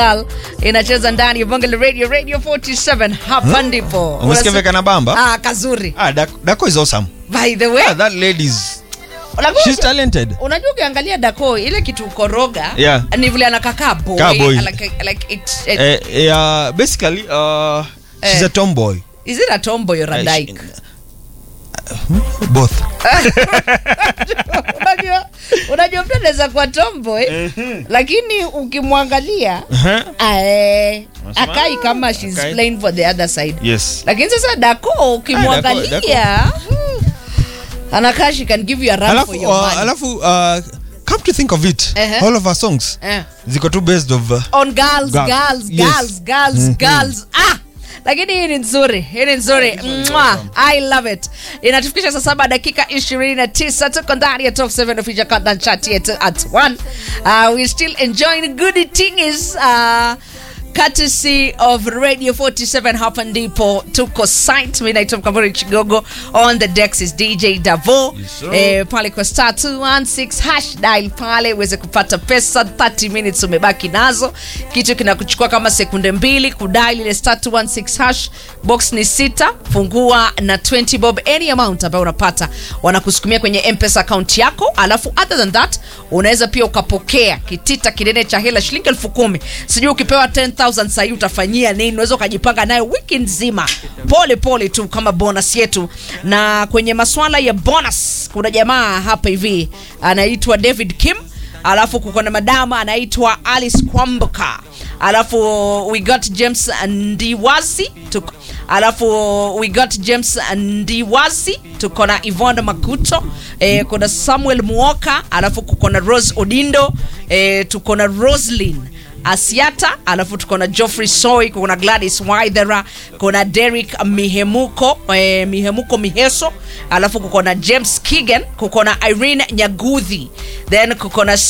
inacheza ndani ya Bonge la Radio Radio 47 hapa ndipo. Umesikia vile kana bamba? Ah, kazuri. Ah, Dak- Dako is awesome. By the way, Ah, that lady is unajua- she's talented. unajua ukiangalia Dako ile kitu koroga Yeah. ni vile anakaa boy, Kaa boy. like like it, it Eh, yeah, basically uh, she's Eh. a tomboy. is it a tomboy or a Eh, dyke? she- Both. unajua unajua mtu anaweza kuwa tomboy lakini ukimwangalia Uh-huh. ae, Unasema, akai kama she's okay. playing for the other side Yes. lakini sasa dako ukimwangalia anakaa she can give you a run Alafu for your uh, money. alafu uh, come to think of it, Uh-huh. all of her songs Eh. ziko tu based of uh, on girls Girls. girls Yes. girls girls girls ah lakini hii ni nzuri hii ni nzuri Mwah. i love it inatufikisha saa saba dakika 29 tuko ndani ya top 7 official countdown chat yetu at 1 uh, we still enjoying good things uh, courtesy of radio 47 hapa ndipo tuko site mi naitwa mkamburi chigogo on the decks is dj davo Yes, sir. eh, pale kwa star 216 hash dial pale uweze kupata pesa 30 minutes umebaki nazo kitu kinakuchukua kama sekunde mbili kudial ile star 216 hash box ni sita fungua na 20 bob any amount ambayo unapata wanakusukumia kwenye mpesa account yako alafu other than that unaweza pia ukapokea kitita kinene cha hela shilingi elfu kumi sijui ukipewa 10000 sahii utafanyia nini unaweza ukajipanga nayo wiki nzima pole pole tu kama bonus yetu na kwenye maswala ya bonus kuna jamaa hapa hivi anaitwa david kim alafu kuko na madama anaitwa alice kwamboka alafu we got james ndiwasi tuko alafu we got james ndiwasi tuko na ivon makuto eh, kuna samuel muoka alafu kuko na rose odindo eh, tuko na roslin asiata alafu tuko na joffrey soy kuna gladys waithera kuna derek mihemuko eh, mihemuko miheso alafu kuko na james kigan kuko na irene nyaguthi then kuko na